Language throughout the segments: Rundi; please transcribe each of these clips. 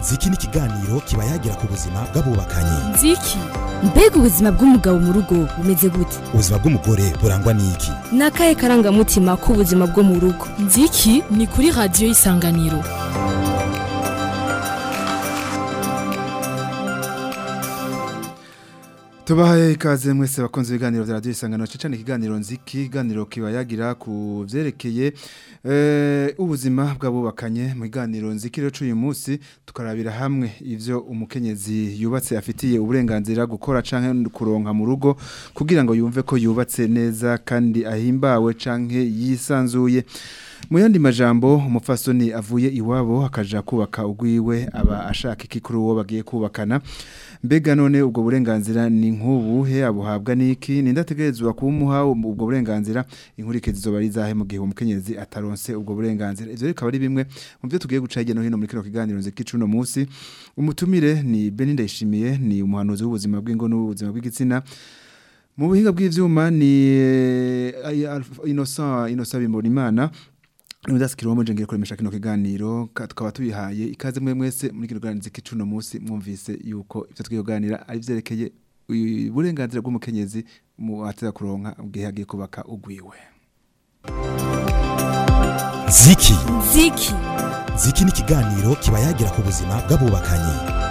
ziki ni ikiganiro kiba yagira ku buzima bw'abubakanye nziki mbega ubuzima bw'umugabo mu rugo bumeze gute ubuzima bw'umugore burangwa n'iki ni akahe karangamutima k'ubuzima bwo mu rugo nziki ni kuri radiyo y'isanganiro tubahaye ikaze mwese bakunze ibiganiro bya radiyo isangano cyane ikiganiro nziki ikiganiro kiba yagira ku byerekeye ubuzima bw'abubakanye mu kiganiro nziki rero cy'uyu munsi tukarabira hamwe ibyo umukenyezi yubatse afitiye uburenganzira gukora cyangwa kuronka mu rugo kugira ngo yumve ko yubatse neza kandi ahimbawe cyangwa yisanzuye mu yandi majambo umupfasoni avuye iwabo akaja kubaka ugwiwe aba ashaka iki kuri uwo bagiye kubakana mbega none ubwo burenganzira ni nk'ubuhe abuhabwa n'iki ni ndategerezwa kumuha ubwo burenganzira inkurikizi zoba ari zahe mu gihe umukenyezi ataronse ubwo burenganzira ivyo bikaba ari bimwe mu byo tugiye guca hirya no hino muri kino kiganiro nziki cuno munsi umutumire ni Beni Ndayishimiye ni umuhanuzi w'ubuzima bw'ingo n'ubuzima bw'igitsina mu buhinga bw'ivyuma ni Innocent Innocent Bimbonimana Nudasikiro mu jengere kuremesha kino kiganiro tukaba tubihaye ikaze mwe mwese muri kino kiganiro z'ikicuno munsi mwumvise yuko ivyo twiyoganira ari vyerekeye uburenganzira bw'umukenyezi mu ateza kuronka ubwihe agiye kubaka ugwiwe ziki ziki ziki ni ikiganiro kiba yagira ku buzima bw'abubakanye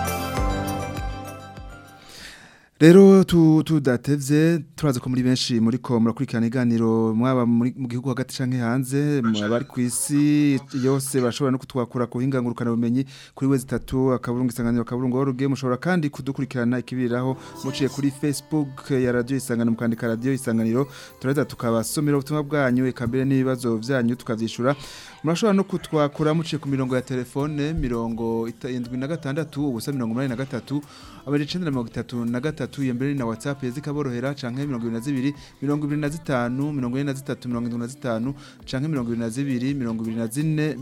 Rero tu tudatevye turaza ko muri benshi muri ko murakurikirana iganiro mwaba muri mu gihugu hagati canke hanze mwabari kwisi yose bashobora no kutwakura ku hingangurukana bumenyi kuri wezi 3 akaburungu isanganiro akaburungu oruge mushobora kandi kudukurikirana ikibiraho muciye kuri Facebook ya radio isanganiro mukandika radio isanganiro turaza tukabasomera ubutumwa bwanyu ekambere n'ibibazo byanyu tukavyishura murashobora no kutwakura muciye ku mirongo ya telefone mirongo 76 ubusa 83 abari 933 iyo mbere na WhatsApp yazikaborohera canke 22 25 23 25 canke 22 24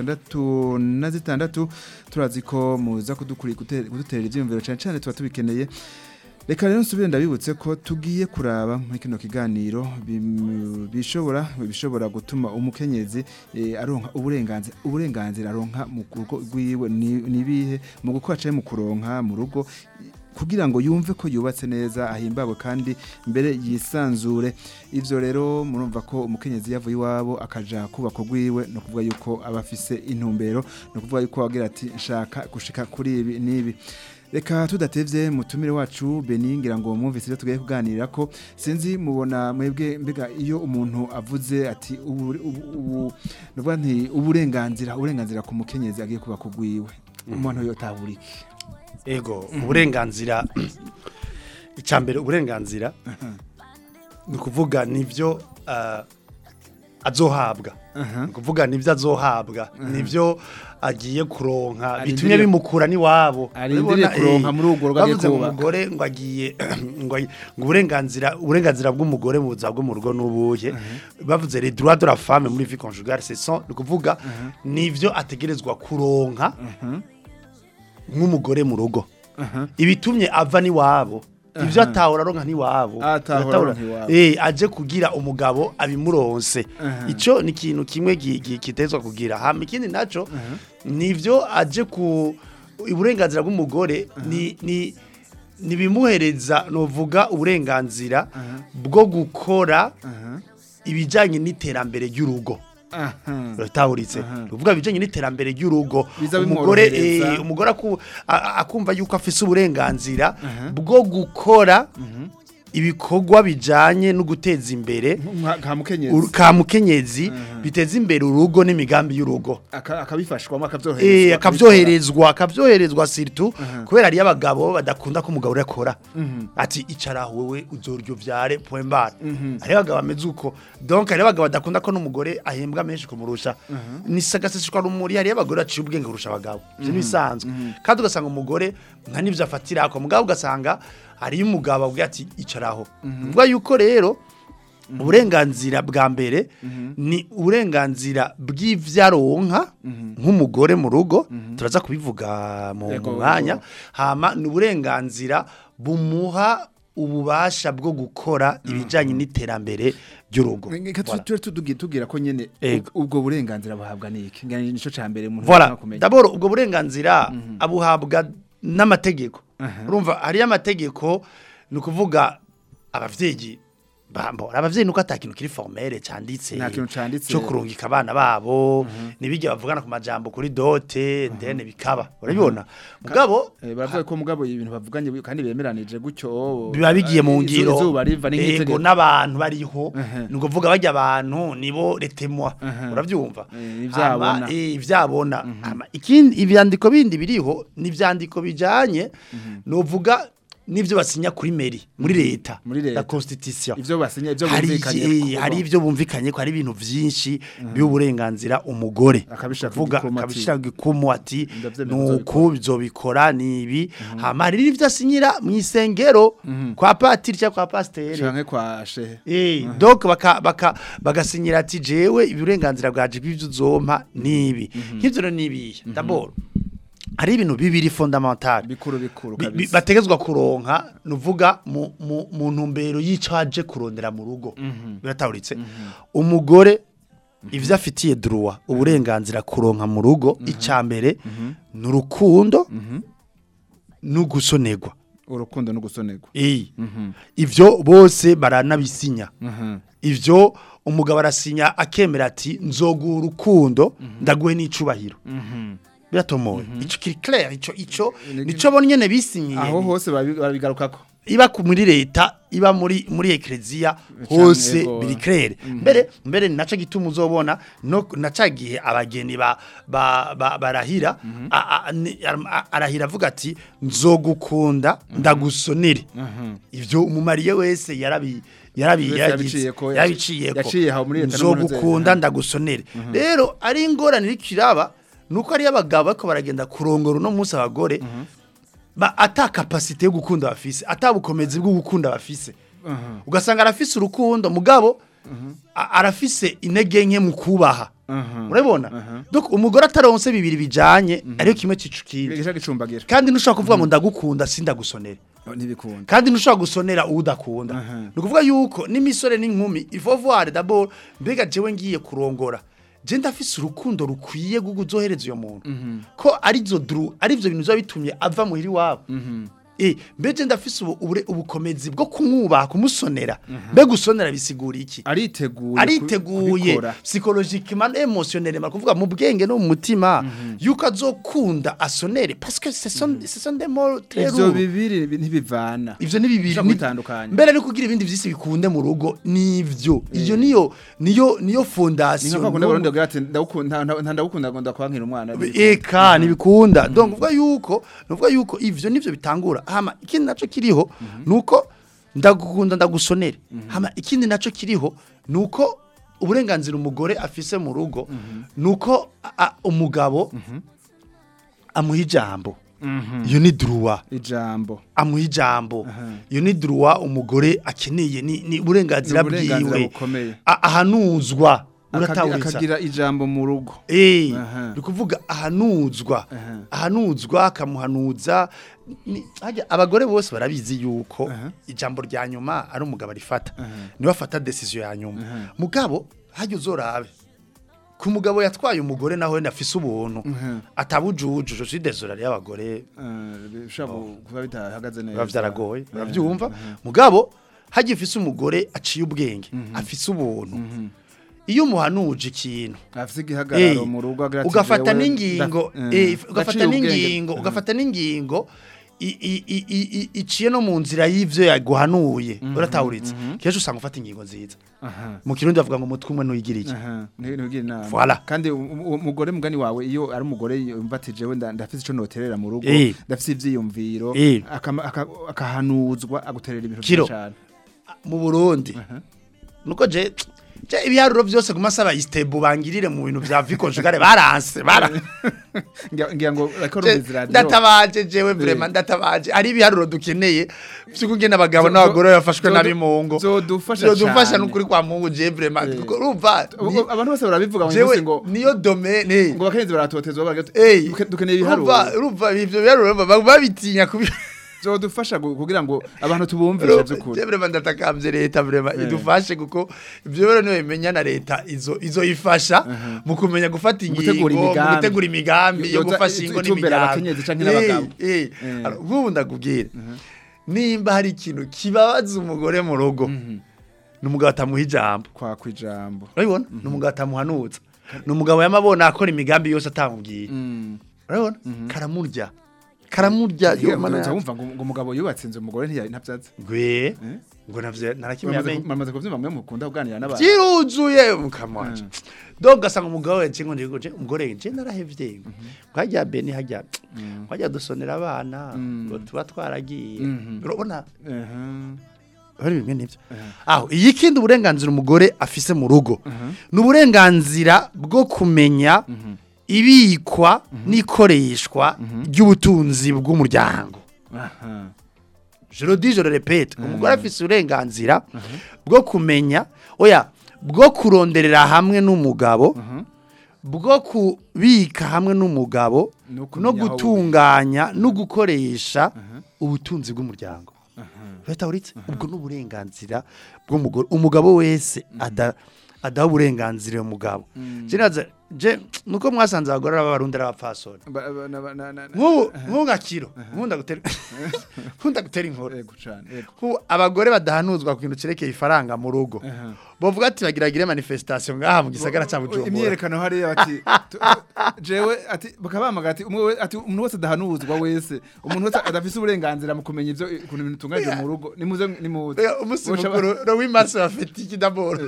66 turazi ko muza kudukuri kudutera ivyumviro cyane cyane tuba tubikeneye Reka rero nsubire ndabibutse ko tugiye kuraba muri kino kiganiro bishobora bishobora gutuma umukenyezi e, aronka uburenganzira uburenganzira aronka mu rugo rwiwe nibihe mu gukora cyane mu kuronka mu rugo kugira ngo yumve ko yubatse neza ahimbawe kandi mbere yisanzure ivyo rero murumva ko umukenyezi yavuye iwabo akaja kubaka rwiwe no kuvuga yuko aba afise intumbero no kuvuga yuko agira ati nshaka gushika kuri ibi nibi Reka tudatevye mutumire wacu Beni ngira ngo mwumvise rero tugiye kuganira ko sinzi mubona mwebwe mbega iyo umuntu avuze ati ubu ubu nti uburenganzira uburenganzira ku mukenyezi agiye kuba kugwiwe umuntu yotaburiki ego uburenganzira icambere uburenganzira ni kuvuga nivyo azohabwa ni kuvuga nivyo azohabwa nivyo agiye kuronka bitumye bimukura ni wabo arindiriye kuronka muri urwo rwego bavuze mu mugore ngo agiye ngo uburenganzira uburenganzira bw'umugore mu buzima bwo mu rugo n'ubuye bavuze les droits de la femme muri vie conjugale c'est ça ni kuvuga nivyo ategerezwa kuronka nk'umugore mu rugo ibitumye ava ni wabo ivyo atahora aronka ntiwabo eh aje kugira umugabo abimuronse ico ni ikintu kimwe kitezwa kugira hama ikindi naco nivyo aje ku uburenganzira bw'umugore ni ni nibimuhereza novuga uburenganzira bwo gukora ibijanye n'iterambere ry'urugo rutahuritse ruvuga bijanye n'iterambere ry'urugo umugore eh umugore akumva yuko afise uburenganzira bwo gukora ibikorwa bijanye no guteza imbere ka mukenyezi biteza imbere urugo n'imigambi y'urugo akabifashwamo akavyoherezwa akavyoherezwa akavyoherezwa surtout kubera ari abagabo badakunda ko umugabo urakora ati icara wewe uzoryo vyare point bar ari abagabo bameze uko donc ari abagabo badakunda ko n'umugore ahembwa menshi kumurusha ni sagasishwa rumuri hari abagore aciye ubwenge kurusha abagabo byo bisanzwe kandi ugasanga umugore nka nivyo afatira ko mugabo ugasanga hari umugabo abwira ati icaraho mvuga yuko rero uburenganzira bwa mbere ni uburenganzira bw'ivyaronka nk'umugore mu rugo turaza kubivuga mu mwanya hama ni uburenganzira bumuha ububasha bwo gukora ibijanye n'iterambere ry'urugo Reka tu- Voilà. tube tugi- tubwira ko nyene Ego. ub- ubwo burenganzira buhabwa niki ngani nico cambere umuntu Voilà. ashaka kumenya. D'abord ubwo burenganzira abuhabwa n'amategeko. Aha. Urumva hari amategeko ni ukuvuga abavyeyi bambo abavyeyi nuko atakintu kiri formelle canditse Nta kintu canditse. cyo kurungika abana babo nibijya bavugana ku majambo kuri dote ndene bikaba urabibona mugabo Eh, baravuga ko mugabo ibintu bavuganye kandi bemeranije gutyo biba bigiye mu izu- ngiro izuba riva ego n'itegeko n'abantu bariho Aha. ni ukuvuga bajya abantu nibo retemwa Aha. urabyumva Eh, ivyabona. Hama, eh, ivyabona Hama, ikindi ivyandiko bindi biriho ni ivyandiko bijanye novuga n'ivyo basinya kuri meri muri leta Muri leta. la constitution ivyo basinya ivyo hari bumvikanye iki- ko- hari ivyo bumvikanye ko hari ibintu vyinshi by'uburenganzira umugore Akabishaka kuvuga igikumu ati- akabishaka igikumu ati Ndavyemera nuko bizobikora nibi hama hari n'ivyo asinyira mu isengero kwa patiri cyangwa kwa pasiteri canke kwa shehe Eh, donc baka baka bagasinyira ati jewe uburenganzira bwaje bw'ivyo uzompa nibi nk'ivyo rero nibiye d'abord hari ibintu bibiri fondamental bikuru bikuru Bi- bi- kabisa bategezwa kuronka nuvuga mu, mu, mu ntumbero y'icaje kurondera mu rugo biratahuritse umugore ivyo afitiye droit uburenganzira kuronka mu rugo icambere n'urukundo n'ugusonegwa urukundo no gusonerwa eh ivyo bose baranabisinya Mhm. ivyo umugabo arasinya akemera ati nzoguha urukundo ndaguhe n'icubahiro biratomowe ico kiri clair ico ico nico bon nyene bisinyiye aho hose babi- babigarukako iba ku- muri leta iba muri muri ekleziya hose ego. biri clair mbere mbere naco gituma uzobona no nacagiye abageni ba, ba, ba barahira a- a- ni- a- arahira avuga ati nzogukunda ndagusonere ivyo umumariye wese yarabi yarabi Wese yaragize- yabiciyeko, yabiciyeko yaciye aho muri leta no muri nzogukunda nzeri. ndagusonere rero ari ingorane irikiraba nuko ari abagabo bariko baragenda kurongora uno munsi abagore ba ata capacité yo gukunda bafise ata bukomezi bwo gukunda bafise ugasanga arafise urukundo mugabo a- arafise intege nke mu kubaha urabona donc umugore ataronse bibiri bijanye ariyo kimwe cicukira gisha gicumbagira kandi ntushobora kuvuga ngo ndagukunda sindagusonere ntibikunda kandi ntushobora gusonera udakunda Aha. ni ukuvuga yuko n'imisore n'inkumi ivovuware d'abord mbega jewe ngiye kurongora je ndafise urukundo rukwiye rwo kuzohereza uyo muntu ko arizo dru arivyo bintu biba bitumye ava muhiri wabo Eh, mbeje ndafise ubu, ubure, ubukomezi bwo kumwubaha kumusonera mbega usonera bisigura iki ariteguye ariteguye kubikora. psychologiquement émotionnellement kuvuga mu bwenge no mu mutima yuko azokunda asonere parce que ce sont ce sont des mots très ivyo lourds bibiri ntibivana ivyo ni bibiri Ushobora ni- kubitandukanya. mbere no kugira ibindi vyisi bikunde mu rugo nivyo iyo niyo niyo niyo ni fondation nka kundi barundi bagira ati ndagukunda nta- nta ndagukunda ngo ndakwankira umwana eka nibikunda donc uvuga yuko nuvuga yuko ivyo nivyo bitangura hama ikindi naco kiriho nuko ndagukunda ndagusonere hama ikindi naco kiriho nuko uburenganzira umugore afise mu rugo nuko a- a- umugabo amuha ijambo iyo ni droit ijambo amuha ijambo Aha. iyo ni droit umugore akeneye ni, ni uburenganzira Ni uburenganzira bwiwe bukomeye. A- ahanuzwa Akagira- uratawuritsa akagira ijambo mu rugo Eh, Aha. ni ukuvuga ahanuzwa Aha. ahanuzwa akamuhanuza ni- harya abagore bose barabizi yuko Aha. ijambo rya nyuma ari umugabo arifata Aha. niwe afata decision ya nyuma Aha. mugabo hajya uzorabe ku mugabo yatwaye umugore nawe afise ubuntu Aha. atabujuju je suis désolé y'abagore Eh, bishobora kuba bitahagaze neza biba vyaragoye Eh, uravyumva aha. mugabo hajya ufise umugore aciye ubwenge afise ubuntu iyo umuhanuje ikintu afise igihagararo Eh, mu rugo agira ati, ugafata jewe n'ingingo nda- eh, eh, ugafata ndaciye ubwenge. n'ingingo Eh. ugafata n'ingingo i- i- i- i- i- iciye no mu nzira y'ivyo yaguhanuye uratawuritse kenshi usanga ufata ingingo nziza Aha. mu kirundi bavuga ngo umutwe umwe ntuyigire iki Aha, nti- ntugire inama. Voilà. kandi u- u- umugore mugani wawe iyo ari umugore yumva ati jewe nda- ndafise ico noterera mu rugo Eh. ndafise ivyiyumviro Eh. akama- aka- akahanuzwa aguterera ibintu Kiro. vyinshi cane mu burundi nuko je je ibiharuro vyose ku masaba istebu bangirire mu bintu vya vikonjugare baranse bara ngira ngira ngo bariko Je- rumviza radio ndatabaje jewe vraiment ndatabaje ari ibiharuro dukeneye vy'ukugena abagabo Zo- n'abagore zo- bafashwe zo- nabi mu ngo zodufasha zodufasha cane. n'ukuri kwa mungu je vraiment Eh. kuko urumva Ubu- ni- abantu bose barabivuga mu jewe munsi ngo niyo domaine ngo bakenzi baratotezwa baragira ati, Ey, "Duke- dukeneye urumva ibiharuro urumva ivyo biharuro ba- babitinya kubi byodufasha gu- kugira ngo abantu tubumvishe by'ukuri Vrema ndatakambye leta vrema Eh. idufashe kuko ibyo rero niyo bimenya na leta izo izo ifasha mu kumenya gufata Mu ingingo gutegura mu imigambi. gutegura imigambi yo Yoza gufasha itu- ingo itumbera n'imiryango abakenyezi canke n'abagabo. Eh, eh. Eh. Alors, nk'ubu ndakubwira nimba hari ikintu kibabaza umugore mu rugo ni umugabo atamuha ijambo kwa kwijambo urabibona ni umugabo atamuhanutsa ni umugabo yamabona akora imigambi yose atamubwiye Mm. urabibona karamurya karamurya yo mana Uza yanjye. wumva ngo ngo umugabo yubatse inzu umugore ntiya- ntabyaza gwe ngo navyo narakimwe yamenye mamaze kuvyumva mwe mukunda kuganira n'abantu byiruzuye mukamwaje donc gasanga umugabo we cingo ndiko je umugore je narahevye nkajya beni hajya nkajya dusonera abana ngo tuba twaragiye Mhm. urabona Mhm. hari bimwe nivyo aho iyi kindi uburenganzira umugore afise mu rugo ni uburenganzira bwo kumenya ibikwa n'ikoreshwa ry'ubutunzi bw'umuryango Aha. je le dis je le répète umugore afise uburenganzira bwo kumenya oya bwo kuronderera hamwe n'umugabo bwo kubika hamwe n'umugabo No no kumenya aho gutunganya no gukoresha ubutunzi bw'umuryango leta uritse ubwo n'uburenganzira bw'umugore umugabo wese ada adaha uburenganzira uyu mugabo je naza je nuko mwasanze abagore b'abarundi ari abapfasoni Ba- ba- na- na- na- nk'ubu nk'ubu nka kiro nkunda gutera nkunda gutera inkuru Yego cane, yego. ku abagore badahanuzwa ku kintu cerekeye ifaranga mu rugo Aha. bavuga ati bagiragire manifestation ngaha mu gisagara ca Bujumbura imyerekano hariya bati tu- jewe ati bakabamaga ati umwe we- ati umuntu wese adahanuzwa wese umuntu wese adafise uburenganzira mu kumenya ivyo ukuntu ibintu tunganije mu rugo nimuze nimuze Oya, umunsi Muca- mukuru no w'imansi bafite iki d'abord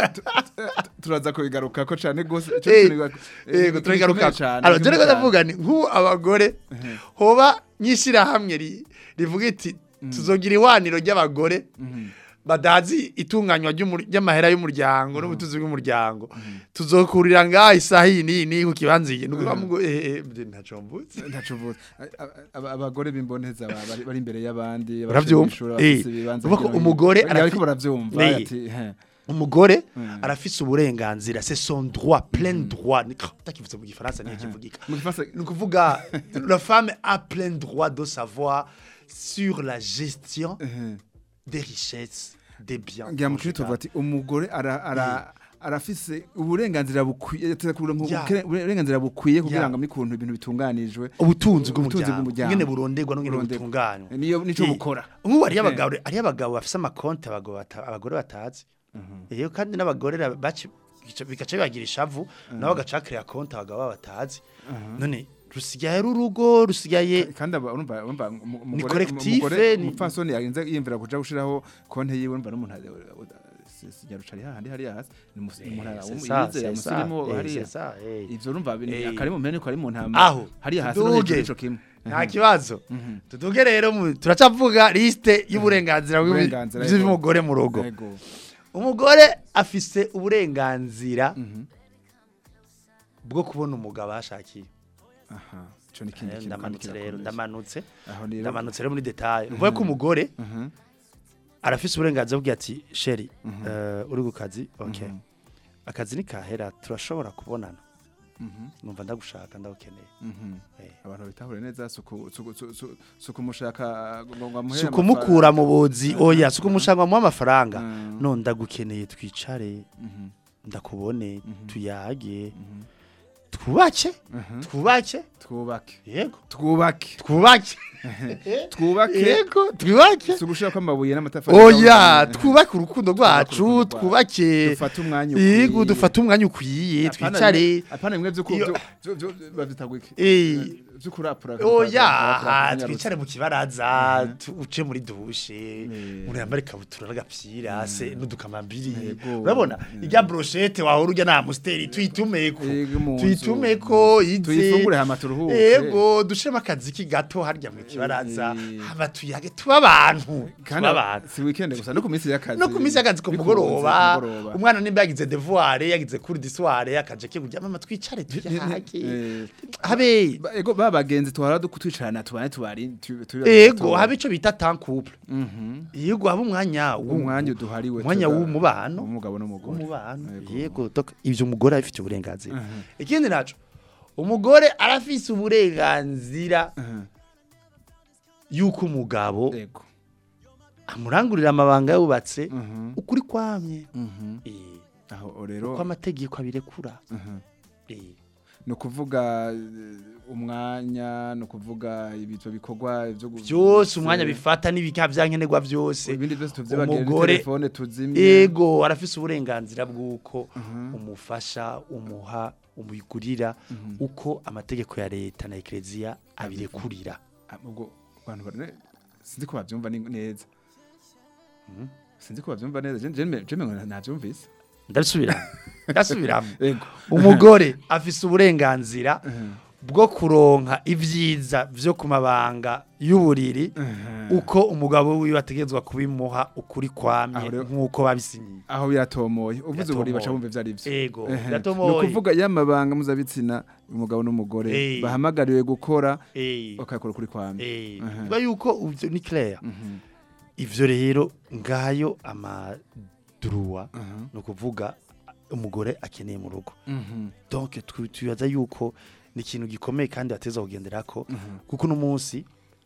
turaza kubigaruka ko cane gose ico Eh, kintu biba- yego eh, turagaruka gikomeye cane, alors je gikomeye rero cane. ndavuga ni nk'ubu abagore hoba nyishira hamwe ri- rivuga iti tuzogira iwaniro ry'abagore badazi itunganywa ry'umur- ry'amahera y'umuryango n'ubutunzi bw'umuryango tuzokurira ngaha isaha iyi n'iyi n'iyi ku kibanza iyi nuko bamugo eh eh ntaco mvuze ntacuvuze Aba- abagore b'imboneza ba- bari bari imbere y'abandi Baravyumva? abashuri Eh, bafise ibibanza uvuga ko hirya no hino. umugore Bari- arafi- ariko baravyumva Nee. ati he. umugore Mm. arafise uburenganzira c'est son droit plein droit ndakivuze mu gifaransa niyo kivugika mu gifaransa ni ukuvuga la femme a plein droit de savoir sur la gestion Mhm. des richesses des biens ngira mu tuvuga ati umugore ara ara arafise uburenganzira bukwiye yateze kuronka Ya. ubukene- uburenganzira bukwiye kugira Ya. ngo mikuntu ibintu bitunganijwe ubutunzi Ubutunzi bw'umuryango bw'umuryango. ingene buronderwa n'ingene Burondegwa. butunganywa niyo nico Eh, bukora nk'ubu hariyo abagabo hariyo abagabo bafise amakonti abagabo bata- abagore batazi iyo kandi n'abagore ra- baci- bica- bigaca bibagira ishavu nabo bagaca bakiriya konti abagabo babo batazi none rusigaye ari urugo rusigaye kandi aba- urumva urumva umu- umugore- collectif, umugore- ni- umupfasoni yagenze yiyumvira kuja gushiraho konte yiwe urumva n'umuntu sinyarucari hahandi hariya hasi ni umus- umuntu ara- c'est umu- ça, yizeye c'est ça, umusirimu eh, hariya c'est ça, eh. ivyo urumva ni- Eh. akari mu mpene ko ari mu ntama Aho, hariya hasi no hejuru tuduge. ico kimwe nta kibazo tuduge rero mu- turacavuga liste y'uburenganzira bw'ibi- Uburenganzira, bw'umugore mu rugo Yego. umugore afise uburenganzira bwo kubona umugabo ashakiye aha ico ni ikindi Eh, kintu kandi ndamanutse rero kirakomeye. ndamanutse aho rero ndamanutse rero muri detail uvuga ko umugore Mhm. arafise uburenganzira bwo ati sheri eh, uri ku kazi okay akazi nikahera turashobora kubonana Mhm. numva ndagushaka ndagukeneye Mhm. Eh. abantu bitahure neza suku suku su- su- suku mushaka ngo ngo amuhere si ukumukura mu buzi oya si ukumushaka mu amafaranga Mm. none ndagukeneye twicare Mhm. ndakubone Mhm. tuyage twubake Mhm. twubake twubake yego twubake twubake twubake yego twubake si ugushira ko amabuye n'amatafari oya twubake urukundo rwacu urukundo twubake dufate umwanya yego dufate umwanya ukwiye twicare apana bimwe vy'uko Iyo- vyo- vyo- vyo- bavyitagwike Eh, vyo kurapura oya twicare mu kibaraza tu- uce muri dushe umuntu yambara ikabutura n'agapira se n'udukamambiri Yego. urabona irya brochette wahora urya na musteri tuyitumeko Yego, mu nzu. tuyitumeko ize tuyifungure hama turuhuke yego dushiremo akaziki gato harya mu kibaraza Eh. hama tuyage tuba abantu kandi tuba abantu si weekend gusa no ku minsi y'akazi no ku minsi y'akazi ku bikunze mugoroba kumugoroba. umwana nimba yagize devoir yagize cours du soir akaje ke kujya mama twicare tuyage Eh, habe ba- ego ba bagenzi tuhora dukutwicarana tubane tubari tu- tu- ego tu- habe ico bita temps couple Mhm. yego habe umwanya w'u- umwanya uduhariwe umwanya tuga- w'umubano w'umugabo n'umugore w'umubano Yego. yego donc ivyo umugore abifite uburenganzira ikindi naco umugore arafise uburenganzira Mhm. yuko umugabo Ego. amurangurira amabanga yubatse Mhm. ukuri kwamye Mhm. Eh, Aho rero uko amategeko abirekura Mhm. Eh, ni ukuvuga eh, umwanya ni ukuvuga ibitwa bikorwa byo gu- byose umwanya bifata n'ibika byankenerwa byose ibindi byose tuvyibagira umugore- telefone tuzimye ego arafise uburenganzira bw'uko umufasha umuha umugurira uko amategeko ya leta na ekereziya abirekurira Ah, ubwo abantu bane sinzi ko bavyumva ni- neza sinzi ko bavyumva neza je je je navyumvise ndasubiramo ndasubiramo ego umugore afise uburenganzira bwo kuronka ivyiza vyo ku mabanga y'uburiri uko umugabo wiwe ategerezwa kubimuha ukuri kwamye Aho rero- nk'uko babisinyiye aho biratomoye uvuze uburi baca Biratomoye. bumva ivyo ari vyo ego Ehe. ni biratomoye ukuvuga y'amabanga mpuzabitsina umugabo n'umugore Eh. bahamagariwe gukora Eh, bakakora ukuri kwamye eh, Ehe. bivuga yuko ivyo ni clair Mhm. ivyo rero ngayo amaduruwa Mhm. ni ukuvuga umugore akeneye mu rugo Mhm. donc twi- twibaza yuko ni ikintu gikomeye kandi bateza kugenderako Mhm. kuko uno munsi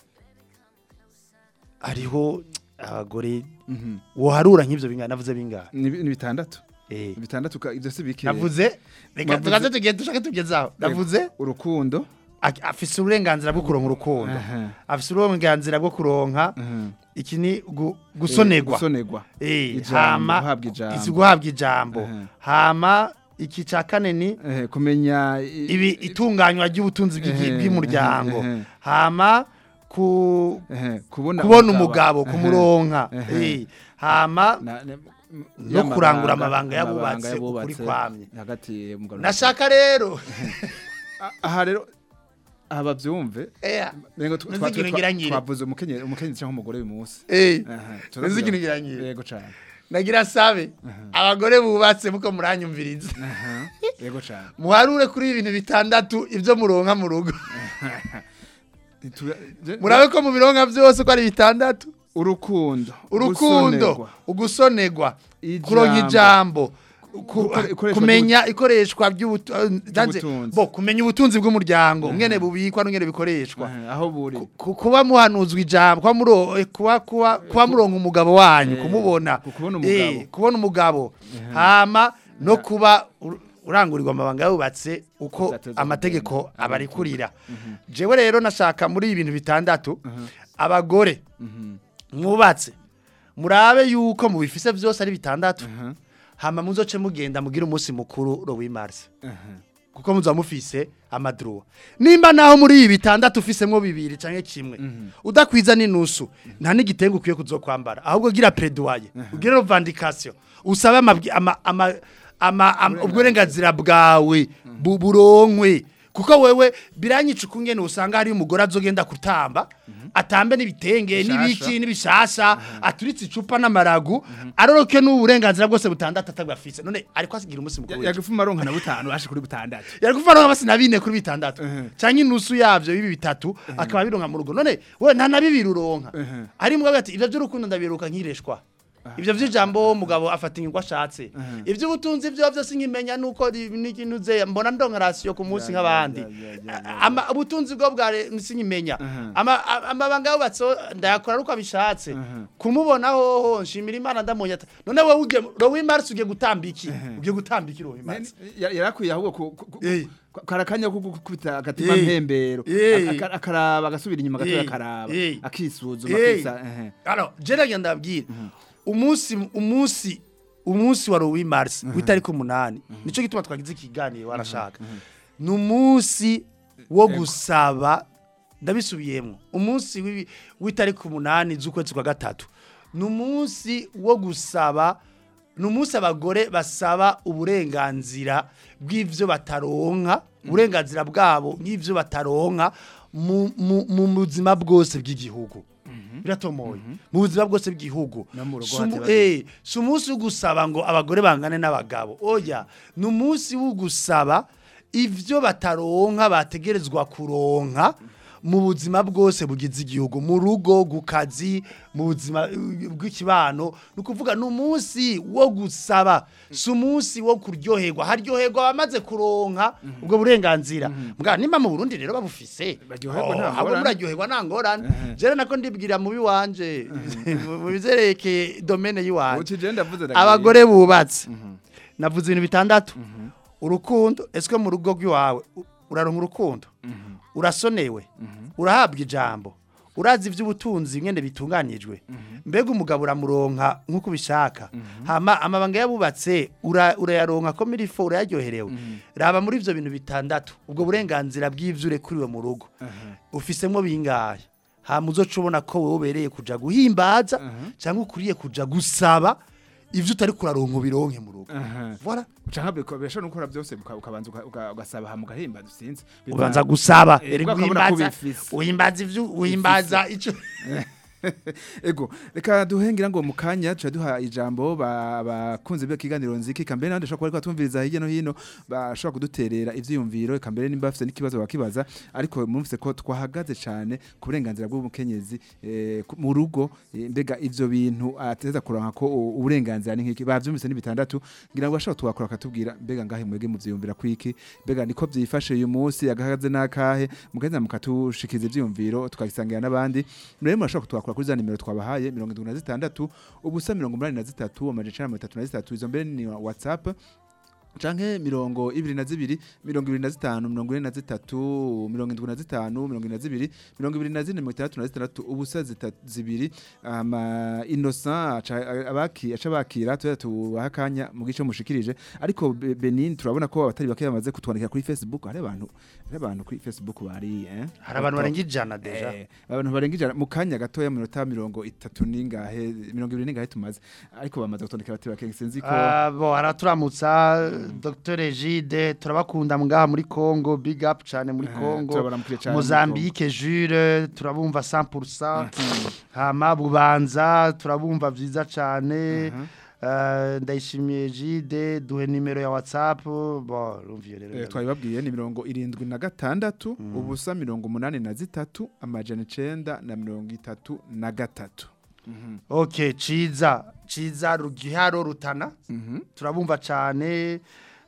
hariho abagore Mhm. woharura nk'ivyo bingana navuze bingana ni bi- ni bitandatu eh Ni bitandatu ka- ivyo si bike navuze reka Navuze- tugaze tugende dushake tugezaho navuze urukundo ak- afise uburenganzira bwo kuronka urukundo Aha. afise uburenganzira bwo kuronka Mhm. iki ni gu- Eh, gusonerwa gusonerwa eh Ijambo, hama guhabwa ijambo. isi guhabwa ijambo Aha. hama iki ca kane ni Eh, kumenya i- ibi itunganywa ry'ubutunzi bw'igi- Ehe, bw'umuryango ehe, ehe. hama ku Ehe, kubona kubona umugabo Ehe. kumuronka Ehe. eh hama Na- ne- m- no y'amabanga- kurangura amabanga amabanga yabubatse ukuri yabubatse kwamye hagati y'umugabo nashaka rero A- aha rero aha bavyumve eh Nengo twa- Nzi twa- ikintu twa- ngira ngire. twavuze umukenyezi umukenyezi cyangwa umugore uyu munsi eh Aha, nzi turazira- ikintu ngira ngire. yego cyane nagira sabe abagore bubatse muko muranyumviriza Aha, yego cyane muharure kuri ibintu bitandatu ibyo muronka mu rugo Ntitura- je- murabe ko mu bironka byose ko ari bitandatu urukundo urukundo gusonerwa, ugusonerwa Ijambo. kuronka ijambo ku- Gukore- ikoreshwa kumenya ikoreshwa by'ubutu- eh, ndanze- Ry'ubutunzi. bo kumenya ubutunzi bw'umuryango ngene bubikwa n'ngene bikoreshwa Aha, aho buri Ku- kuba muhanuzwa ijambo kuba muro eh, kuba kuba kuba muronka umugabo wanyu Eh, kumubona ku- kubona Eh, umugabo. kubona umugabo hama no kuba ur- urangurirwa amabanga yubatse uko Uzateza amategeko kugenda. abarikurira jewe rero nashaka muri ibi bintu bitandatu abagore Mhm, mwubatse murabe yuko mubifise byose ari bitandatu aha, hama muzoce mugenda mugira umunsi mukuru ro w'imarse aha. kuko muza mufise amadruwa nimba naho muri ibi bitandatu ufisemwo bibiri canke kimwe udakwiza n'inusu nta n'igitengo ukwiye kuzokwambara ahubwo gira predoye ugire revendication usabe amabwi- ama ama ama ama- uburenganzira bwawe bu- buronkwe kuko wewe biranyica ukungene usanga hari umugore azogenda kutamba atambe n'ibitenge Bishasha. n'ibiki n'ibishasha aturitse icupa n'amaragu aroroke n'uburenganzira bwose butandatu atabwafise none ariko asigira umunsi mukuru w'ejo. yagufuma aronka na butanu ashe kuri butandatu yari kuvaronka basi na bine kuri bitandatu Mhm. canke inusu yavyo bibi bitatu akaba bironka mu rugo none we nta na bibiri uronka Mhm. ari mugabo ati ivyo by'urukundo ndabiruka nkireshwa ivyo vy'ijambo umugabo afata ingwa ashatse ivyo ubutunzi vyo vyose nkimenya nuko nikinuze mbona ndonka rasiyo ku munsi Ya, nk'abandi ya, ya, ya, ya, ya. ama ubutunzi bwo bwa sinkimenya Mhm. ama a- amabanga yubatse ndayakora ari uko abishatse Mhm. kumubona hoho nshimira imana ndamunya ati none wowe ugiye rowi marsi ugiye gutamba iki ugiye gutamba iki rowi marsi Ya- yarakwiye ahubwo ku- ku- ku- Eh. ku- karakanya ko gukubita agatima Eh. mpembero Eh. Aka- akaraba agasubira inyuma gatoya Eh. akaraba Eh. akisuzuma Eh. akisa ehe. Alors, je nagenda ndabwira. Umunsi umunsi umunsi wa Rowi Mars witariko umunani. Nico gituma twagize ikiganiro warashaka. Ni umunsi wo gusaba ndabisubiyemo. Umunsi w'ibi- witariko umunani z'ukwezi kwa gatatu. Ni umunsi wo gusaba ni umunsi abagore basaba uburenganzira bw'ivyo bataronka uburenganzira bwabo nk'ivyo bataronka mu, mu, mu buzima bwose bw'igihugu biratomoye mu buzima bwose bw'igihugu No mu rugo Si umu- hati eh, si umunsi wo gusaba ngo abagore bangane n'abagabo oya ni umunsi wo gusaba ivyo bataronka bategerezwa kuronka mu buzima bwose bugize igihugu mu rugo ku kazi mu buzima uh, bw'ikibano ni ukuvuga ni umunsi wo gusaba si umunsi wo kuryoherwa haryoherwa abamaze kuronka ubwo burenganzira mbwa nimba mu burundi rero babufise Baryoherwa nta oh, abo ngorane. muraryoherwa nta ngorane jere nako ndibwira mu biwanje mu bizerekeye domene yiwanje uti je ndavuze ndagiye. abagore bubatse navuze ibintu bitandatu urukundo ese mu rugo rw'iwawe u- uraronka urukundo urasonewe urahabwa ijambo urazi iby'ubutunzi mwene bitunganijwe mbega umugabo uramuronka nk'uko ubishaka hama amabanga yabubatse ura- urayaronka ko mirifo urayaryoherewe raba muri ibyo bintu bitandatu ubwo burenganzira bw'ibyo urekuriwe mu rugo ufisemo bingahe hama uzoca ubona ko wowe ubereye kuja guhimbaza cyangwa ukuriye kuja gusaba ivyo utari kuraronka ubironke mu rugo Aha. voilà Ucanka bikobesha nukora byose uka- ukabanza uka- uka- ugasaba hama ugahimba dusinze. ubanza gusaba Eh, eri ubwo akabona ko guhimbaza bifise. uhimbaza ivyo uhimbaza ico Ego, reka duhengira ngo mu kanya tuca duha ijambo ba- bakunze bya kiganiro nziki kambere nande shobora kuba tumviriza hirya no hino bashobora kuduterera ivyiyumviro kambere nimba bafite n'ikibazo bakibaza ariko mumvise ko twahagaze cyane ku burenganzira bw'umukenyezi eh, ku- mu rugo eh, mbega ivyo bintu ateza kuranka ko u- uburenganzira ni nkiki bavyumvise ni bitandatu ngira ngo bashobora tuwakora akatubwira mbega ngahe mwege muvyiyumvira kwiki mbega niko vyifashe uyu munsi agahagaze n'akahe mugenda mukatushikiza ivyiyumviro tukabisangira n'abandi rero murashobora kutwakura kuri za nimero twabahaye mirongo indwi na zitandatu ubusa mirongo umunani na zitatu amajana icenda na mirongo itatu na zitatu izo mbere ni whatsapp canke mirongo ibiri na zibiri mirongo ibiri na zitanu mirongo ine na zitatu mirongo indwi na zitanu mirongo ine na zibiri mirongo ibiri na zine mirongo itandatu na zitandatu ubusa zita- zibiri ama innocent aca abaki aca bakira tuya tubaha akanya mu gice mushikirije ariko Be- Benin turabona ko abatari bake bamaze kutwandikira kuri Facebook hari abantu hari abantu kuri Facebook bari eh hari abantu barenga ijana deja Eh, abantu barenga ijana mu kanya gatoya mu minota mirongo itatu n'ingahe mirongo ibiri n'ingahe tumaze ariko bamaze gutondeka batari bake sinzi ko Ah, bo araturamutsa Dr Egide turabakunda ngaha muri Congo big up cyane muri Eh, Congo turabaramukire cane muri Mozambique Jure turabumva 100% hama bubanza turabumva vyiza cyane Eh, ndayishimiye Egide duhe nimero ya WhatsApp bo rumviye rero Eh, twabibabwiye ni mirongo irindwi na gatandatu ubusa mirongo umunani na zitatu amajana icenda na mirongo itatu na gatatu Okay ciza ciza rugiharo rutana Mhm. turabumva cyane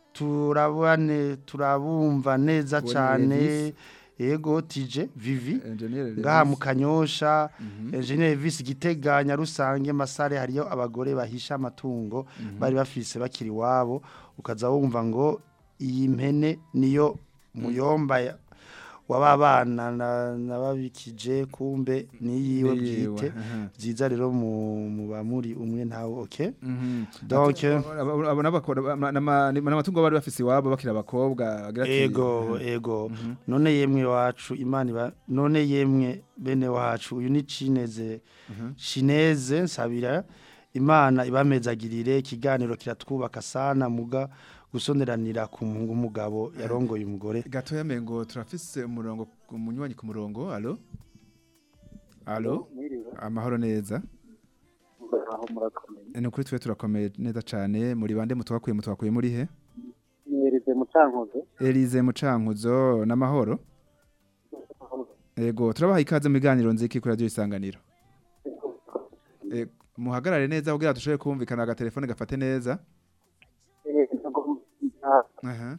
turabane turabumva neza Uwo ni cyane Levis. yego tije vivi Engineer Levis. ngaha mu kanyosha engineer visi giteganya rusange masare hariyo abagore bahisha amatungo bari bafise bakiri wabo ukaza wumva ngo iyi mpene niyo muyomba ya- wababana na nababikije kumbe niyiwe Niyiwe, bwite aha. byiza rero mu mu bamuri umwe ntawe okay Mhm. Donc, Atu- abo- abo n'abakora- ama- nama- n'amatungo bari bafise iwabo bakiri abakobwa bagira ati- ego ego none yemwe wacu imana iba none yemwe bene wacu uyu ni cineze cineze nsabira imana ibamezagirire ikiganiro kiratwubaka sana muga gusoneranira ku muhungu umugabo yarongoye umugore gatoya mengo turafise umurongo umunywanyi ku murongo alo alo amahoro neza aho murakomeye ni ukuri twe turakomeye neza cyane muri bande mutwakuye mutwakuye muri he mwereze mucankuzo Elize Mucankuzo n'amahoro Ego turabaha ikaze mu biganiro nziki kuri radio isanganiro Ego muhagarare neza kugira dushobore kumvikana agatelefone gafate neza Aha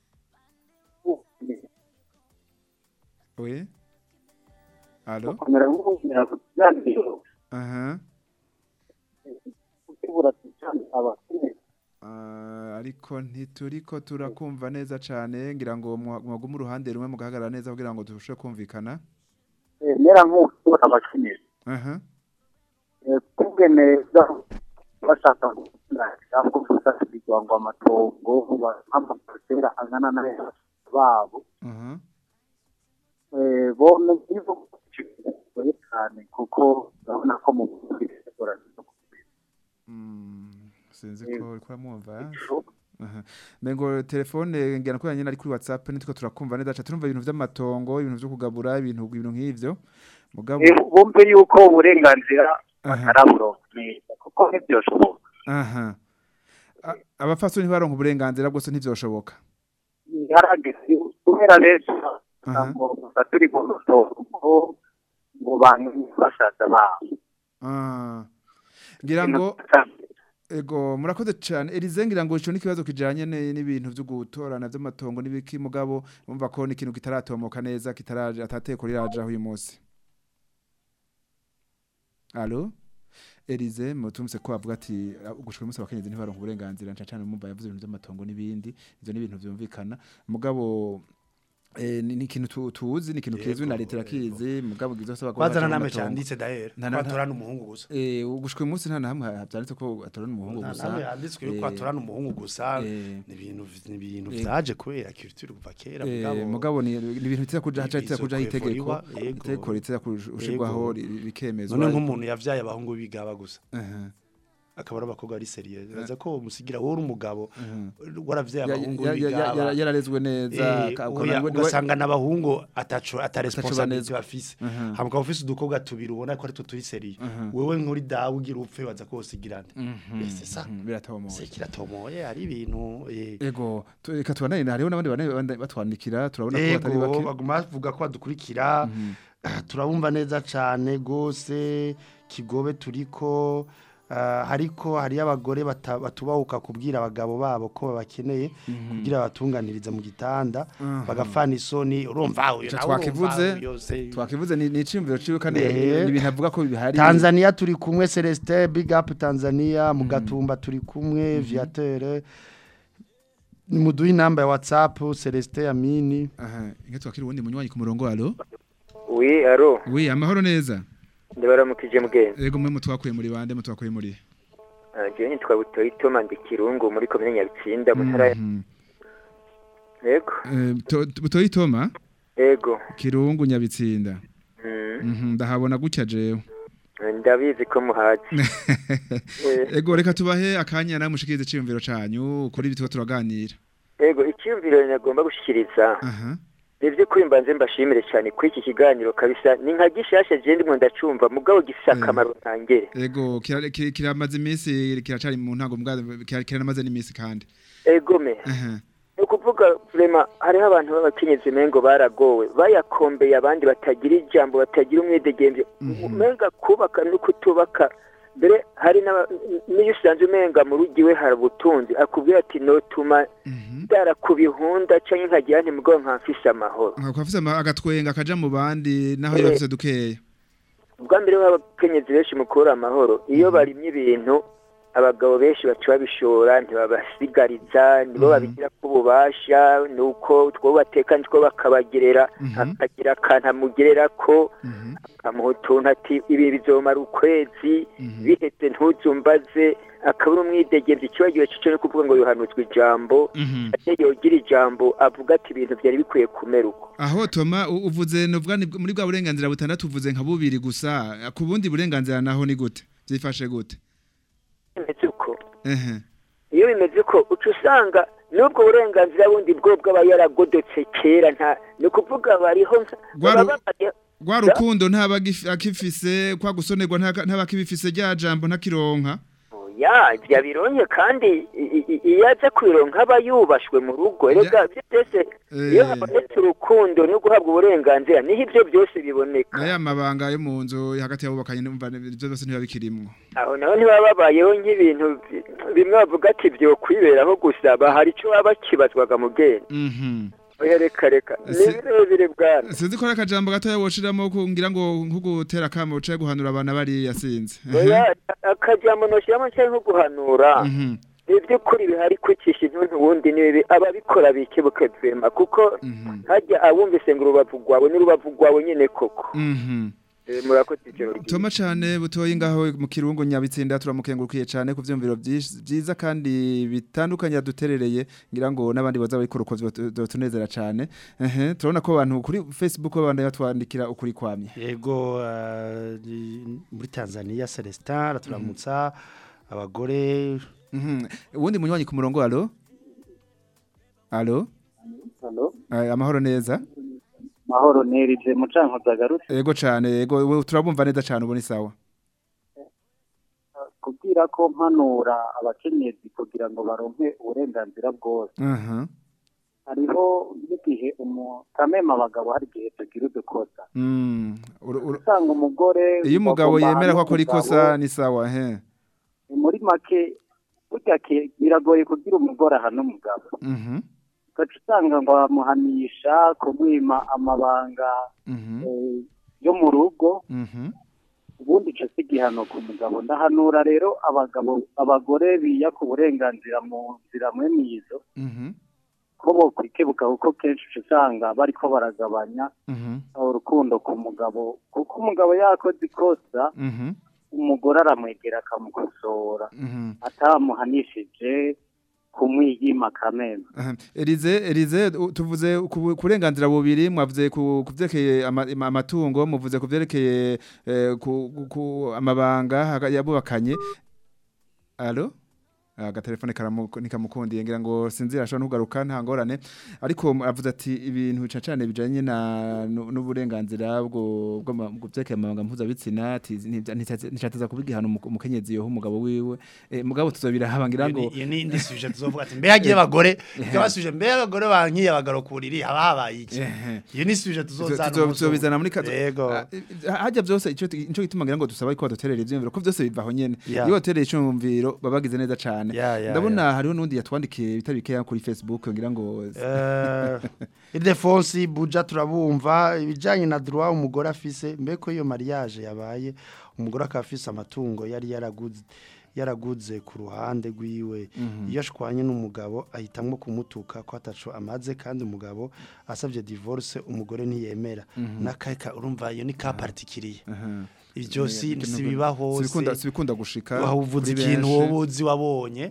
Oui Allo komera nk'ubumera ku kiganiro Aha ukibura cyane abakeneye Ah, ariko ntituriko turakumva neza cane ngira ngo mwagume uruhande rumwe mugahagarara neza kugira ngo dushobore kumvikana mera nk'ukibura abakeneye Aha kubwe neza bashaka gukina cyangwa gusasirwa ngo amatongo amaparcera angana n'aya babo Aha Eh, bone nkizo kigoye cyane kuko urabona ko mu bisigura Mm, sinzi ko uriko uramwumva Aha. Mengo telefone ngira ko nyine ari kuri WhatsApp nitwo turakumva neza cha turumva ibintu vy'amatongo ibintu vyo kugabura ibintu ibintu nk'ivyo mugabo bumve yuko uburenganzira Aha. bataraburonka neza kuko ntibyoshoboka aha A- abafasoni ntibaronka uburenganzira bwose ntivyoshoboka harageze kubera benshi Aha. ngo gusa turi mu rutongo ngo bantu bashaza babo Ah. ngira ngo ego murakoze cyane Elize ngira ngo ico n'ikibazo kijanye ne- n'ibintu byo gutorana by'amatongo n'ibiki mugabo umva ko n'ikintu kitaratomoka neza kitaraje atateko riraje aho uyu munsi Allo Elize mutumse ko avuga ati gushika umunsi abakenyezi ntibaronka uburenganzira nca cyane mumva yavuze ibintu by'amatongo n'ibindi ivyo ni ibintu byumvikana mugabo Eh, ni ni ikintu tu- tuzi ni ikintu kizwi na leta irakizi mugabo gizo saba bazana name cyanditse dahere Nta- nta- batorana umuhungu gusa Eh ugushika uyu munsi nta na hamwe habyanditse ko atorana umuhungu nta gusa name yanditswe yuko Eh, batorana umuhungu gusa eh, ni ibintu ni ibintu eh, vyaje kubera culture kuva kera Eh, mugabo mugabo ni ni ibintu biteza kuja haca biteza kuja Ibizokwe itegeko foriwa, yego. itegeko riteza kushirwaho rikemezwa none nk'umuntu yavyaye abahungu bigaba gusa Aha, akaba ari abakobwa ari serieux baza ko umusigira wowe uri umugabo aha. waravyaye Ya- abahungu ya- ya- ya- bigaba ya- yararezwe neza Eh, ka- oya, ukabona ngo ni we- ugasanga n'abahungu ataco ataresponsabilité neza. bafise Aha. hama ukaba ufise udukobwa tubiri ubona ko ari two turi serieux Aha. wewe nk'uri dawe ugira upfe baza ko wosigirana Mhm, Eh, c'est ça. mhm, biratomoye se kiratomoye ari ibintu eh, ego tu- reka tubanane hariho n'abandi bane bane batwandikira turabona ko batari ego bake baguma bavuga ko badukurikira turabumva neza cyane gose kigobe turiko ah, ariko hari abagore bata- batubahuka kubwira abagabo babo ko babakeneye kugira batunganiriza mu gitanda bagafana isoni urumva uyu Ico nawe twakivuze, urumva yose twakivuze ni ni iciyumviro ciwe kandi Eh. ni ibintu avuga ko bihari Tanzania turi kumwe Celestin Big Up Tanzania mu gatumba turi kumwe Viateur ni muduha inamba ya WhatsApp Celestin Amini aha inge twakira uwundi munywanyi ku murongo alo wi aro wi amahoro neza ndabaramukije mgenzi ego mwe mutwakuye muri bande mutwakuye muri jewe nitwa butoyi toma ndi kirungu muri komine nyabitsinda mu ntara ya Mhm. yego Eh, to- to- butoyi toma yego kirungu nyabitsinda Mm, Mhm, ndahabona gutya jewe ndabizi ko muhazi Eh, ego reka tubahe akanya nawe mushikirize iciyumviro canyu kuri ibi tuba turaganira yego icyumviro nagomba gushikiriza aha ni iby'ukuri mbanze mbashimire cyane kuri iki kiganiro kabisa ni nka gishasha je ndimo ndacumva mugabo gifise Mm. akamaro ntangere ego kira- ki- kiramaze iminsi kiracari mu ntango mbwa kira- kiranamaze n'iminsi kandi egome aha ni ukuvuga vrema hariho abantu b'abakenyezi mengo baragowe bayakombeye abandi batagira ijambo batagira umwidegemvyo umenga kubaka no kutubaka mbere hari n'aba- n'iyo usanze umenga mu rugi we hari ubutunzi akubwira ati notuma Mhm. ndara ku bihunda canke nkagira nti mugabo nkamfise amahoro Nka kwafise ama- agatwenga kaja mu bandi naho Eh. yafise dukeya ubwa mbere w'abakenyezi benshi mu kubura amahoro iyo barimye ibintu abagabo benshi baca babishora ntibabasigariza nibo babigira ko ububasha nuko two bateka nitwo bakabagerera Mhm. akagira akantu amugerera ko Mhm. akamuha utuntu ati ibi bizomara ukwezi Mhm. bihetse ntuzumbaze akabura umwidegemvye ikibagiwe cico no kuvuga ngo yohanuzwa ijambo Mhm. ate yogira ijambo avuga ati ibintu vyari bikwiye kumera uko aho toma u- uvuze novuga ni bw- muri bwa burenganzira butandatu uvuze nka bubiri gusa ku bundi burenganzira naho ni gute byifashe gute bimeze uko ehe iyo bimeze uko uca usanga n'ubwo burenganzira bundi bwo bw'aba yaragodotse kera nta ni ukuvuga bariho nka- Rwa baba ru- babaye- rwa rukundo ntaba agif- akifise kwa gusonerwa ntaka- ntaba akibifise rya jambo ntakironka ya byabironye kandi i- i- iyo aza kwironka aba yubashwe mu rugo erega byo byose iyo Eh. habonetse urukundo no guhabwa uburenganzira niho ibyo byose biboneka na ya mabanga yo mu nzu hagati y'abubakanye numva ibyo byose ntibiba bikirimwo aho naho ntibaba babayeho nk'ibintu bi- bimwe bavuga ati byo kwiberaho gusa bahari icyo baba bakibazwaga mu bwenge Mhm. oya reka reka ni Si- birebire bwana sinzi ko ari akajambo gatoya woshiramo kungira ngo nko gutera akamo ucaye guhanura abana bariya sinzi oya akajambo noshyiramo cyangwa nko guhanura Mhm. ni iby'ukuri bihari kwicisha intuntu ubundi ni bibi ababikora bikebuke vema kuko Mhm. hajya abumvise ngo urubavu rwawe n'urubavu rwawe nyine koko Mhm. Eh, murakoze ijoro ryiza Toma cane butoyi ngaho mu kirungo nyabitsinda turamukengurukiye cane ku vyumviro vyinshi- vyiza kandi bitandukanye yaduterereye ngira ngo n'abandi baza bariko uko vyotunezera cane ehe turabona ko abantu kuri Facebook babandanya batwandikira ukuri kwamye yego eh, ni- muri Tanzania Celestin araturamutsa abagore Mhm. uwundi munywanyi ku murongo alo alo Halo, Eh, amahoro neza mahoro nerije mucankuzo agarutse yego cane yego ubu turabumva neza cane ubu ni sawa kubwira ko mpanura abakenyezi kugira ngo baronke uburenganzira bwose aha hariho n'igihe umutamema abagabo hari igihe tugira udukosa Mm, uru- uru- usanga umugore iyo umugabo bagomba yemera ko hamwe akora umugabo, ikosa ni sawa he muri make burya ke- biragoye kugira umugore aha n'umugabo Mhm, ugaca usanga ngo bamuhanisha kumwima amabanga mhm, eh, yo mu rugo mhm, ubundi ico si igihano ku mugabo ndahanura rero abagabo abagore biyaka uburenganzira mu nzira mwe nizo mhm, ko bokwikebuka kuko kenshi uca usanga bariko baragabanya mhm, urukundo ku mugabo kuko umugabo yakoze ikosa mhm, umugore aramwegera akamukosora mhm. atamuhanishije kumwiyima kamena Aha. Elize Elize u- tuvuze ku kurenganzira bubiri mwavuze ku kuvyerekeye ama- ama- amatungo muvuze kuvyerekeye eh, ku ku- amabanga haga- yabubakanye Allo agatelefone karamu nikamukundiye ngira ngo sinzira ashobora no kugaruka nta ngorane ariko avuze ati ibintu cacane bijanye na nu- n'uburenganzira bwo bwo ma- bwo vyekeye amabanga mpuzabitsina ati nticateza kubigihana umukenyezi yoho umugabo wiwe eh, mugabo tuzobirahaba ngira ngo iyo ni indi suje tuzovuga ati mbe hagiye abagore tukabasuje mbe abagore bankiye abagaro kuriri haba habaye iki Ehe. iyo ni suje tuzozana Tuzo- tuzobizana muri kazo Yego. Ah, eh, hajya byose ico ico gituma ngira ngo dusaba ko baduterera ivyumviro ko byose bivaho nyene Yeah. iyo baterera icyumviro babagize neza cane Yeah, yeah, ndabona hariho nundi yatwandikiye bitari bikeya kuri Facebook ngira ngo Eh, Ildefonsi buja turabumva ibijanye na droit umugore afise mbeko iyo mariage yabaye umugore akafise amatungo yari yaraguze yaraguze ku ruhande rwiwe iyo ashwanye n'umugabo ahitamwo kumutuka ko ataco amaze kandi umugabo asabye divorce umugore ntiyemera nakaka urumva iyo ni ka particulier aha. ivyo si Ikintu- sibiba hose sibikunda sibikunda gushika wahuvuze kuri ikintu benshi. wowe uzi wabonye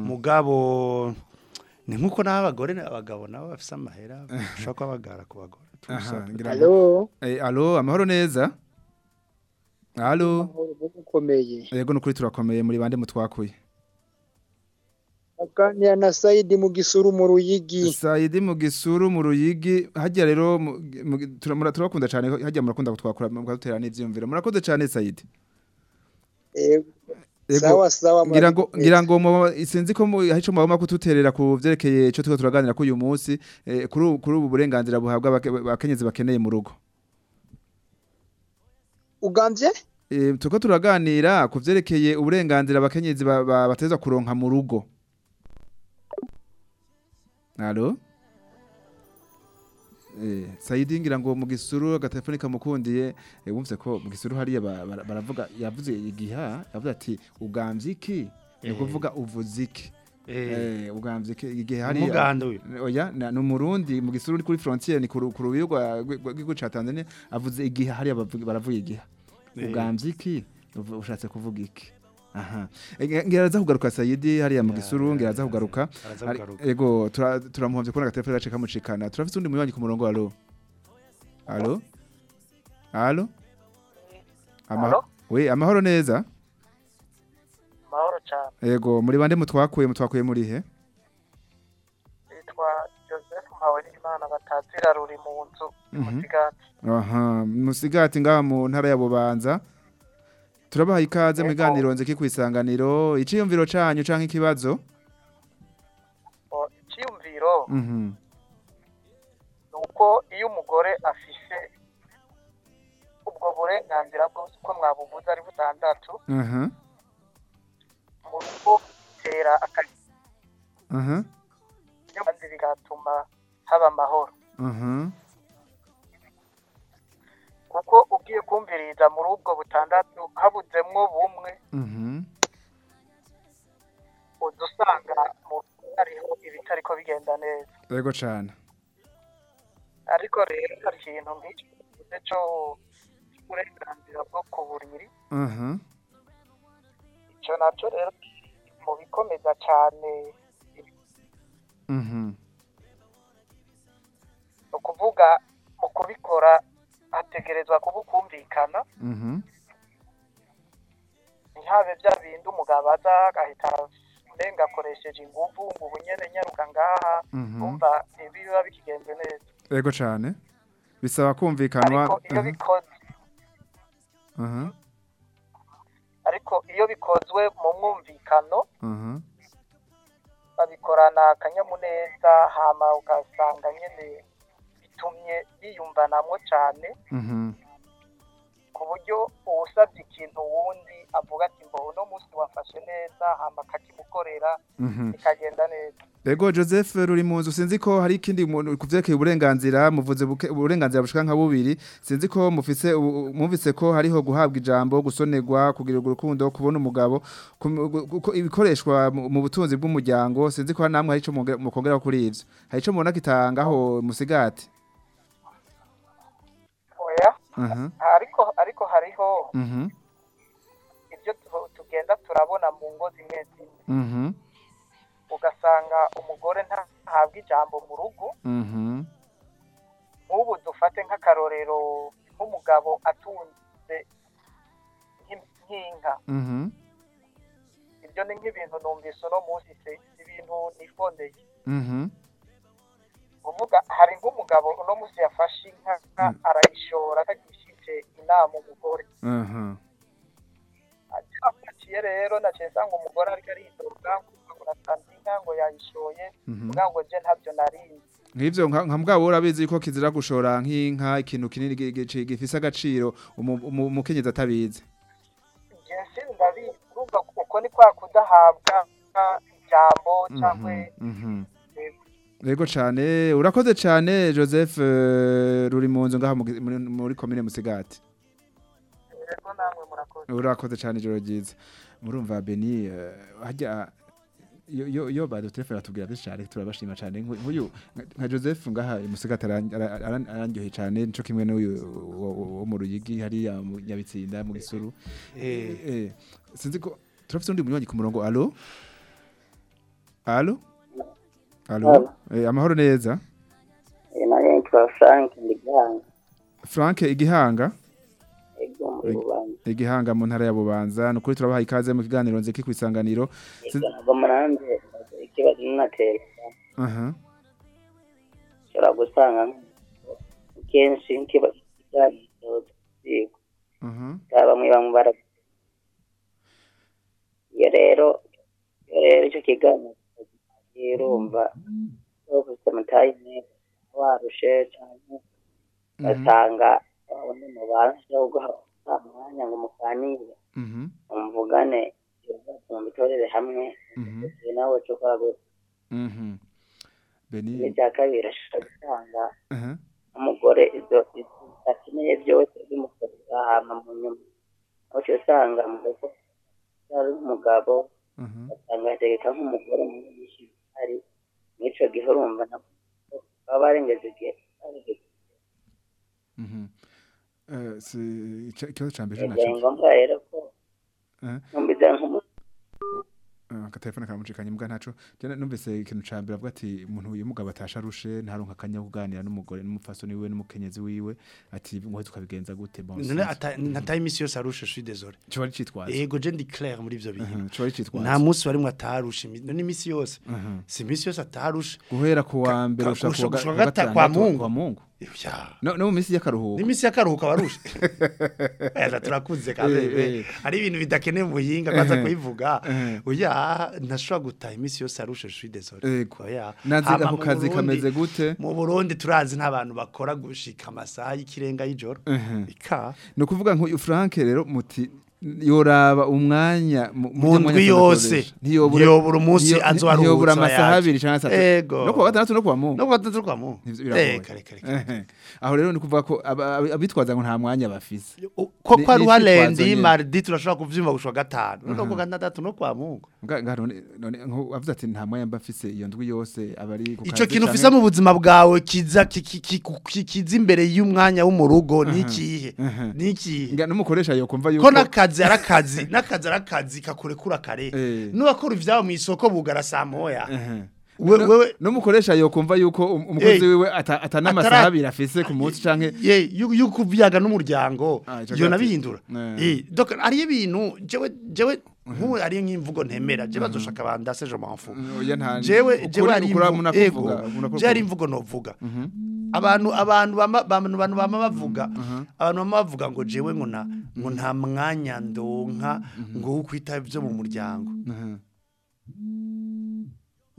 mugabo ni nkuko n'abagore n'abagabo nabo bafise amahera ushobora kuba bagara ku bagore Aha, Tubusa- ngira ngo- Halo, Eh, allo amahoro neza allo ukomeye. yego nukuri turakomeye muri bande mutwakuye Aganira na Saidi mu gisuru mu Ruyigi. Saidi mu gisuru mu ruyigi hajya rero mu- mu- turamura- turabakunda cyane hajya murakunda kutwakura mukadutera n'ivyumviro murakoze cyane Saidi Eh, Yego, Sawa sawa. ngira ngo murabizi. ngira ngo mu- sinzi ko mu- hari ico mwaba kututerera ku vyerekeye ico turiko turaganira ko uyu munsi eh, kuri ubu- kuri ubu burenganzira buhabwa abake- abakenyezi bakeneye mu rugo Ugambye? Eh, turiko turaganira ku vyerekeye uburenganzira abakenyezi ba- ba- bateza kuronka mu rugo Allo Eh, Saidi ngira ngo mu gisuru agatelefoni kamukundiye eh, wumvise ko mu gisuru hariya ba- bara- baravuga yavuze igiha yavuze ati ugamvye iki ni Eh. kuvuga uvuze iki Eh, Eh, ugamvye iki igihe hariya umuganda uyu oya na- ni umurundi mu gisuru ni kuri frontiere ni ku ru- ku rubiyo rwa rw'igihugu ca Tanzania avuze igihe hariya bavuga- baravuga igihe Eh. ugamvye iki Uvu- ushatse kuvuga iki aha Eh, ngira aza kugaruka Sayidi hariya mu gisuru ngira aza kugaruka araza Ari- kugaruka ego tura- turamuhovye kubona agatelefone gace kamucikana turafite undi munywanyi ku murongo alo alo alo Ama- Alo? we amahoro neza mahoro cyane ego muri bande mutwakuye mutwakuye muri he yitwa joseph mpawenimana batazira ruri mu nzu Mhm. musigati aha musigati ngaha mu ntara ya bubanza turabaha ikaze mu Yego. biganiro nzeki ku isanganiro iciyumviro canyu canke ikibazo icyiyumviro mhm ni uko iyo umugore afise ubwo burenganzira bwose uko mwabuvuze ari butandatu aha mu rugo bitera akazi aha kandi bigatuma haba amahoro aha kuko ugiye kumviriza muri ubwo butandatu habuzemwo bumwe mhm uza usanga mu rugo hariho ibitariko bigenda neza ego cane ariko rero hari ikintu nk'icyo kivuze cyo uburenganzira bwo ku buriri aha icyo nacyo rero kiri mu bikomeza cyane mhm ni ukuvuga mu kubikora hategerezwa kuba ukumvikana mhm ntihabe bya bindi umugabo aza agahita urenga akoresheje ingufu ngo ubu nyene nyaruka ngaha mhm umva ntibiba bikigenze neza ego cane bisaba kumvikanwa ariko iyo aha, bikoze aha ariko iyo bikozwe mu mwumvikano aha babikorana akanyamuneza hama ugasanga nyine bitumye biyumvanamwo cyane Mhm. ku buryo uwusabye ikintu wundi avuga ati mbo uno munsi wafashe neza hama akakimukorera Mhm. bikagenda neza Ego Joseph ruri mu nzu sinzi ko hari ikindi muntu kuvyerekeye uburenganzira muvuze buke- uburenganzira bushika nka bubiri sinzi ko mufise ubu- mwumvise ko hariho guhabwa ijambo gusonerwa kugira urukundo kubona umugabo kum- gu- gu- ibikoreshwa mu mu butunzi bw'umuryango sinzi ko namwe hari ico muge- mukongera kuri ivyo hari ico mubona kitangaho musigati oya Mhm. ariko ariko hariho Mhm. ibyo tu- tugenda turabona mu ngo zimwe zimwe Mhm. ugasanga umugore ntahabwa ijambo mu rugo Mhm. nk'ubu dufate nk'akarorero nk'umugabo atunze nk'im- nk'inka Mhm. ibyo ni nk'ibintu numvise uno munsi se ibintu nifondeye Mhm. uvuga hari nk'umugabo uno munsi yafashe inka arayishora atagishije inama umugore Mhm. aciye rero naciye nsanga umugore ariko aridoga ngo natanze inka ngo yayishoye Mhm. kugira ngo je ntabyo narinzi Nk'ivyo nka nka mbwabo urabizi ko kizira gushora nk'inka ikintu kinini gi- gi- gifise agaciro umu- umu- umukenyezi atabizi je sindabizi urumva uko ni kwa kudahabwa ijambo cyangwa Mhm. Yego cyane urakoze cyane Joseph eh, ruri mu nzu ngaha mu gi- muri- muri commune Musigati rero namwe murakoze urakoze cyane ijoro ryiza murumva Beni eh, hajya yo yo yo bado telefone atubwira byinshi cyane turabashima cyane Nku- nk'uyu nka- nka Joseph ngaha i Musigati aran- ara- aran- arandyoheye cyane nico kimwe n'uyu wo- wo wo mu Ruyigi hariya mu Nyabitsinda mu Gisuru Eh. eh sinzi ko turafite undi munywanyi ku murongo allo allo allo Allo. eh amahoro neza nayo nitwa frank ndigihanga Frank igihanga ego muri bubanza igihanga mu ntara ya Bubanza nukuri turabaha ikaze mu kiganiro nziki kwisanganiro ego ntabwo muranze ikibazo nunateka aha ushobora gusanga kenshi nk'ikibazo kiganiro ziko aha baba bamwe bamwe bara iyo rero iyo rero icyo kiganiro urumva ufite amatayi meza warushe cyane ugasanga undi mubasha guha umwanya ngo muganire mhm muvugane ibibazo mubitorere hamwe mhm igihe nawe cyo gukora gutya mhm Beni n'icya kabiri ashobora gusanga aha umugore ibyo ibyo akeneye byose bimukorera hama mu nyuma aho uca usanga mu rugo ari umugabo aha ugasanga yategeka nk'umugore mu nyinshi ari mw'ico gihe urumva nabo baba barengeje igihe barengeje mhm eh si ica- ikibazo ca mbere igihe naco ngombwa rero ko eh numvise nk'umuntu akatelefone karamucikanye mbwa ntaco jana numvise ikintu ca mbere avuga ati umuntu uyu mugabo atasha arushe ntaronka akanya ko kuganira n'umugore n'umupfasoni wiwe n'umukenyezi wiwe ati ngo tukabigenza gute bon none ata- nataye iminsi yose arusha je suis désolé cyo ari citwaza yego je ndi clair muri ivyo bintu cyo ari citwaza nta munsi warimwe atarusha imi- none iminsi yose Mhm. si iminsi yose atarusha guhera ku wa mbere ka- ushaka gushika- kuwa gushika ga- gata- gatandatu, kwa Mungu. kwa Mungu Ya. no no mu minsi y'akaruhuko n'iminsi y'akaruhuko abarusha eza turakuze Eh, kabebe eh. ari ibintu bidakeneye mu buhinga kwanza Eh. kubivuga Eh. oya ntashobora gutaha iminsi yose arusha je suis désolé Yego. oya Nazi Hama ako mu kazi Burundi- kameze gute? mu Burundi turazi nta bantu bakora gushika amasaha y'ikirenga y'ijoro Mhm. ika ni ukuvuga nk'uyu Frank rero muti yoraba umwanya mu Mu ndwi yose. Ntiyobura umunsi azoharuhutsa ntiyobura amasaha yaje. abiri cyangwa atatu Ego. no kuwa gatandatu no kuwa mungu no kuwa gatandatu kwa Mungu. Ivyo biragoye. Eh, kare, kare, Ehe. aho rero ni kuvuga ko aba- aba- abitwaza ngo nta mwanya bafise ko Ni- kwa ni ruhalendi icitwazo nyene. mardi turashobora kuvyumva gushwa gatanu no Mhm. kuwa gatandatu no kwa Mungu Nga- nga none none nko avuze ati nta mwanya mba mfise iyo ndwi yose abari ku ico kazi kintu canke- ufise mu buzima bwawe kiza ki- ki- ki- ki- kiza imbere y'umwanya wo mu rugo nikihe Mhm. nikihe nga n'umukoresha yokumva yuko ko n'akazi ari akazi n'akazi ari akazi kakurekura kare Eh. n'uwakora ivyabo mu isoko bugara saa moya Ehe. We- No- wewe- n'umukoresha yokumva yuko um- umukozi Eh. wiwe ata- atanamasaha Atara- abiri afise ku munsi canke ye yu- yuko uvyaga n'umuryango Ah, ico iyo gati. nabihindura Eh. eh donc ari ibintu jewe jewe nk'ubu ari nk'imvugo ntemera je bazoshaka bandase je m'en fous oya nta jewe ukuri- jewe ari ukuri imvu- munakuvuga, ego, munakuvuga. je ari imvugo novuga abantu abantu bama abantu bantu bama bavuga abantu bama bavuga ngo jewe ngo na ngo nta mwanya ndonka ngo wo kwita ivyo mu muryango Mhm.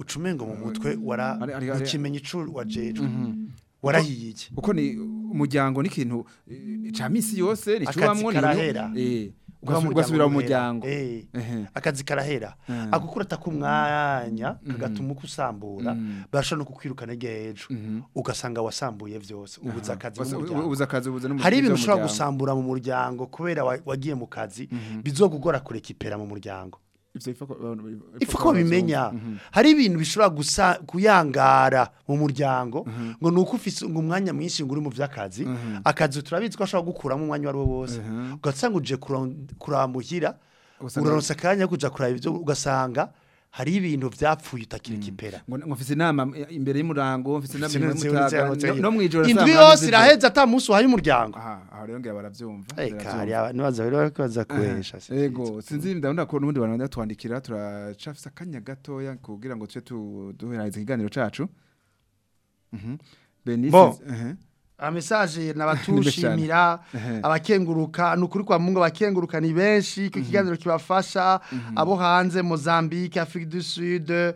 ucumengo mu mutwe wara Ari- ari- ari- ukimenya ico wajejwe warahiye iki uko ni umuryango n'ikintu eh, ca misi yose Akazi nicubamwo karahera. eh Kuba ugasu- umuryango ugasubira mu uhera. muryango Eh, Ehe. akazi karahera Eh. akukura atakumwanya kagatuma ukusambura Mhm. basha no kukwirukana ejo Mhm. ugasanga wasambuye vyose ubuza akazi Wasa- mu muryango. ubuza akazi ubuza n'umutima hari ibintu ushobora w'umuryango. gusambura mu muryango kubera wa- wagiye mu kazi bizogugora kurekipera mu muryango Ivyo ifa ko- ifu ko bimenya Mhm. hari ibintu bishobora gusa kuyangara mu muryango ngo nuko ufise ngo umwanya mwinshi ngo uri mu vy'akazi akazi turabizi ko ashobora gukuramo umwanya wari wo wose Mhm. ugasanga uje kuron- kuramuhira Ugasanga- uraronsa akanya ko kuja kuraba ivyo ugasanga hari ibintu vyapfuye utakirikipera ngo ngo mfise inama imbere y'umurango mfise inama Sinzi- imbere sinzi- y'umutaga sinzi- no- no mwijoro indwi saa munani yose z'ijoro. iraheze ata munsi uhaye umuryango aha aho rero ngira baravyumva eka baravyumva. hari nibaza rero ko baza kuhesha Ego sinzi ndabona ko n'ubundi bantu twandikira turacafise akanya gatoya kugira ngo tuce tu- duheraheza ikiganiro cacu Mhm. Benice Bo. ehe. amesaje nabatushimira Ehe. abakenguruka nukuri kwa Mungu abakenguruka ni benshi ko ikiganiro kibafasha abo hanze Mozambique Afrique du Sud eh,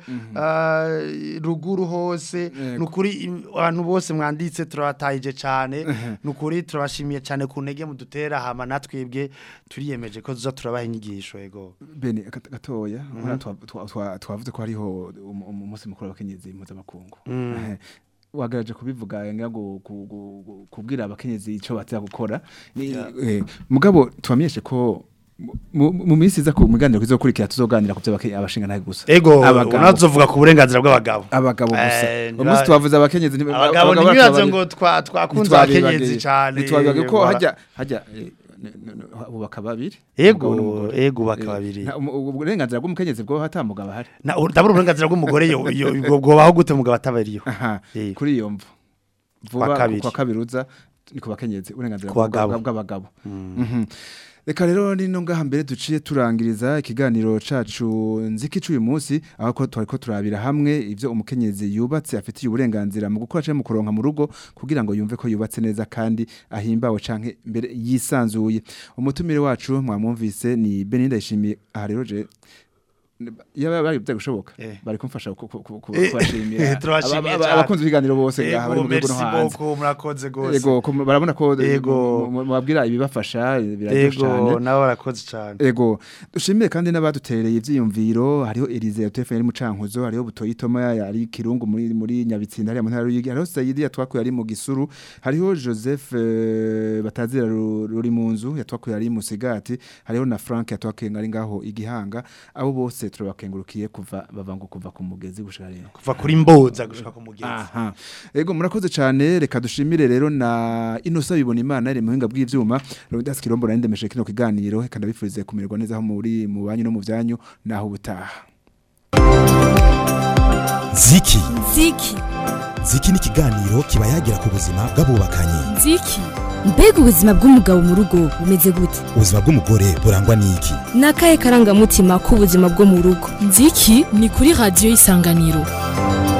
ruguru hose Yego. nukuri im- abantu bose mwanditse turabatayije cyane nukuri turabashimiye cyane ku ntege mudutera hama natwebwe turiyemeje ko tuza turabaha inyigisho yego Bene gat- gatoya urabona twa- twa- twa- twavuze ko hariho um- um- umunsi mukuru w'abakenyezi mpuzamakungu Ehe. wagaraje kubivuga nga ngo ku- ku- ku- kubwira abakenyezi ico baza gukora Ni- eh, mugabo tubamenyeshe ko mu- mu minsi iza ku miganiro kizokurikira tuzoganira ku by'abakenyezi abashinga ntahe gusa ego Abagabo. unazovuga ku burenganzira bw'abagabo abagabo gusa Eh, uwo munsi ntiba- twavuze abakenyezi ntiba- abagabo abagabo ntibibaze batwabari- ngo twa- twakunze ntitwabibagiye. abakenyezi cyane ntitwabibagiye ko Voilà. hajya hajya eh, n- n- n- bubaka babiri Ego, umugabo n'umugore. ego bubaka Eh, babiri. nta- umu- uburenganzira bw'umukenyezi bwo hatamugabo ahari na ndabura uburenganzira bw'umugore yo yo bwo- bwobaho gute mugabo atabariyo aha Eh. kuri iyo mvu Kwa vuba kabiri. kwa kabiri uza ni ku bakenyezi uburenganzira Ku bwa- bagabo. bwa- bw'abagabo Mhm. reka rero nino ngaha mbere duciye turangiriza ikiganiro cacu nziki c'uyu munsi aho ko twari ko turabira hamwe ivyo umukenyezi yubatse afitiye uburenganzira mu gukora canke mu kuronka mu rugo kugira ngo yumve ko yubatse neza kandi ahimbawe canke mbere yisanzuye umutumire wacu mwamwumvise ni Beninda yishimiye aha rero je yaba bari byo gushoboka Eh. bari kumfasha ku- ku- ku- ku- Eh, kubashimira turabashimiye Aba- aba- cyane. abakunzi b'ibiganiro bose ngaha bari ego mu gihugu no merci hanze beaucoup murakoze gose ego ko barabona ko Ego. mu- mu- mubabwira ibibafasha biraryoshe ego cyane nawe barakoze cyane ego dushimire kandi n'abadutereye ivyiyumviro hariho Elise ya telefone ari mu cankuzo hariho butoyi Toma ari kirungu muri muri nyabitsinda hariya mu ntara y'Uyigi hariho Saidi yatwakuye ari mu gisuru hariho Joseph eh, batazira Ru- ruri mu nzu yatwakuye ari mu sigati hariho na Frank yatwakuye ngari ngaho igihanga abo bose turabakengurukiye kuva bavango kuva ku mugezi gushika rero kuva kuri mboza gushika ku mugezi Aha. Ego murakoze cyane reka dushimire rero na Inosa bibona imana iri muhinga bw'ivyuma Rodas Kirombo narindemeshe kino kiganiro reka ndabifurize kumererwa neza aho muri mu banyu no mu byanyu naho ubutaha ziki Ziki. ziki ni ikiganiro kiba yagira ku buzima bw'abubakanye Ziki. Mbega ubuzima bw'umugabo mu rugo bumeze gute? ubuzima bw'umugore burangwa n'iki Ni akahe karangamutima k'ubuzima bwo mu rugo? Ziki ni kuri radiyo isanganiro.